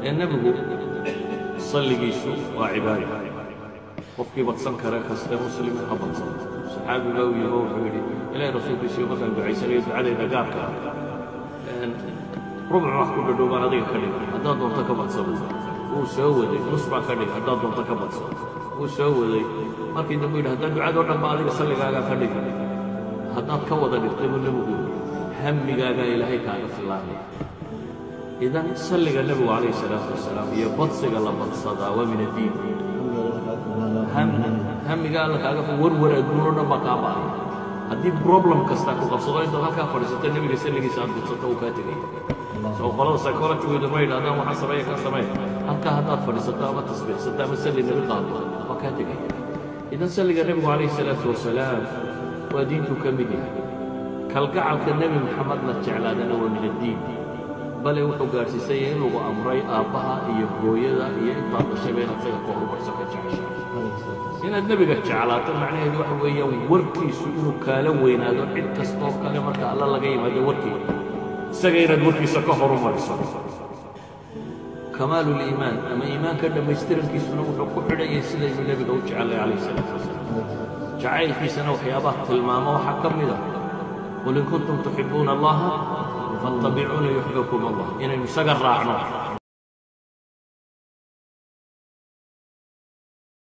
ee nebigu salligiisu waa cibaado qofkii badsan kare kaste muslimiin ha badsan saxaabiga u yimo wuxuu yidhi ilaahay rasuulkiisiyo markaan ducaysanayo ducadayda gaarka ah rubc wax ku dhadhow baan adiga ka dhigay haddaad doonto ka badsano wuu soo waday nus baan ka dhigay haddaad doonto ka badsano wuu soo waday markii dambu yidhi haddaad ducadoo dhan ba adiga salligaagaa ka dhigay haddaad ka wada dhigtay buu nebigu hammigaagaa ilaahay kaaga filaanaya idan salliga nebigu calayhi salaatu wasalaam iyo badsiga la badsadaa waa min addiin hamiga alla kaaga fi warwar adduunoo dhan baa kaa ba'aya haddii problem kasta ku qabsado intaad halkaa fadhiisato nebiga salligiisa aad budsato uu kaa tegaya soo qolada psychologygeedu ma yidhahdaan waxaan sameeya kan sameey halkaa haddaad fadhiisato ama tasbiixsato ama salli nebi qaado waa kaa tegaya idan salliga nebigu calayhi salaatu wasalaam waa diintuu ka mid yahay kalgacalka nebi maxamed la jeclaadana waa min addiin bale wuxuu gaadhsiisan yahay in lagu amray aabbaha iyo hooyada iyo intaad dhashayba inaad isaga ka horumarso ka jeceshahay inaad nebiga jeclaato macnaheedu waxa weeyaan warkiisu inuu kaala weynaado cid kastoo kale marka alla laga yimaado warkii isaga inaad warkiisa ka horumariso kamaalu liimaan ama iimaanka dhammaystirankiisuna wuxuu ku xidhan yahay sidaynu nebiga u jecellay calayhi salaatu wasalaam jacaylkiisana waxyaabaha tilmaamo waxaa ka mid a qul in kuntum tuxibuuna allaha fattabicuuna yuxbibkum allah inaynu isaga raacno